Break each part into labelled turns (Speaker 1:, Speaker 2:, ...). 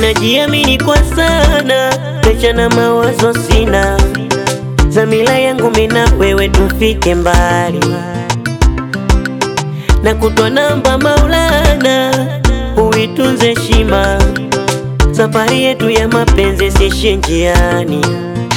Speaker 1: najiamini kwa sana, pesha na mawazo sina, zamila yangu mina wewe tufike mbali, na kutwa namba Maulana, uitunze heshima, safari yetu ya mapenzi sishe njiani.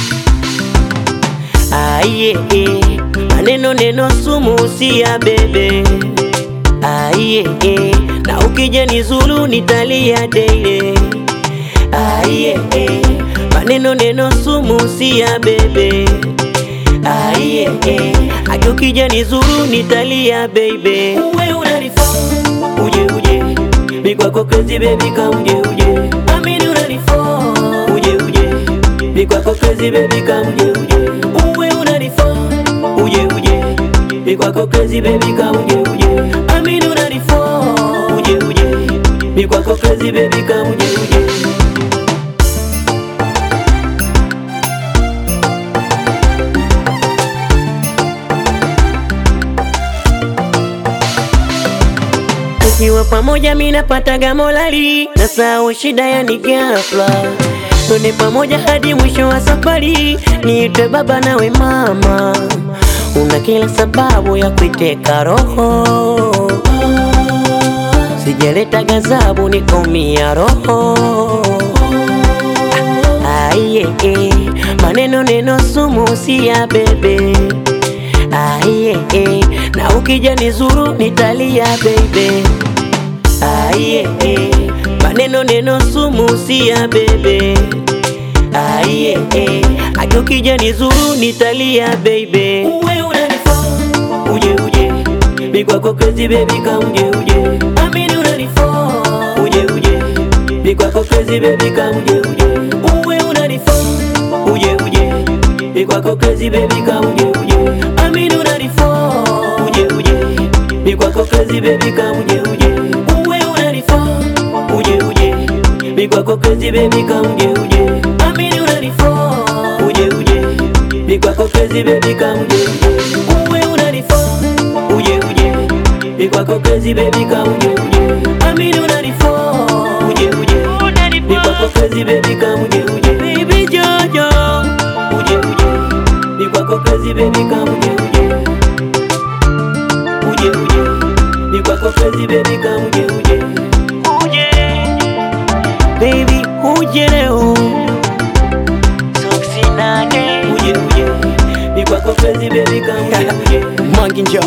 Speaker 1: Aiye, maneno neno sumu usia bebe Aiye, na ukija nizulu nitalia daily Aiye, maneno neno sumu usia bebe Aiye, hadi ukija nizulu nitalia baby Uwe unanifaa uje uje mi kwako crazy baby ka uje uje amini unanifaa uje uje mi kwako crazy baby ka uje uje uwe unanifaa uje uje mi kwako crazy baby ka uje uje amini unanifaa uje uje mi kwako crazy baby ka uje uje Tukiwa pamoja mi napataga molali na sao shida yani ghafla Twende pamoja hadi mwisho wa safari, niite baba nawe mama, una kila sababu ya kuiteka roho. Sijaleta gazabu nikaumia roho. Aiye, maneno neno sumu si ya bebe. Aiye, na ukija nizuru nitalia baby. Aiye, maneno neno sumu si ya bebe. Aiye, hadi ukija nizuru nitalia baby. Uwe unanifaa uje uje, mi kwako crazy baby ka uje uje, amini unanifaa uje uje, mi kwako crazy baby ka uje uje, uwe unanifaa uje uje, mi kwako crazy baby ka uje uje, amini unanifaa uje uje, mi kwako crazy baby ka uje uje, uwe unanifaa uje uje, mi kwako crazy baby ka uje uje, amini unanifaa uje uje, mi kwako crazy baby ka uje uje, uwe unanifaa uje uje, mi kwako crazy baby ka uje uje, amini unanifaa uje uje, mi kwako crazy baby ka uje uje, baby Jojo uje uje, mi kwako crazy baby ka uje uje, uje uje, mi kwako crazy baby ka uje uje, uje baby uje leo Soksinage uje uje, mi kwako crazy baby ka uje uje,
Speaker 2: Manginja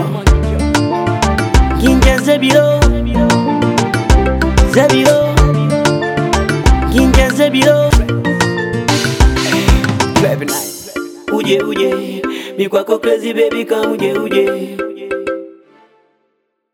Speaker 1: Ginja Zabiro Zabiro Ginja Zabiro
Speaker 2: Baby nice
Speaker 1: uje uje mi kwako crazy baby ka uje uje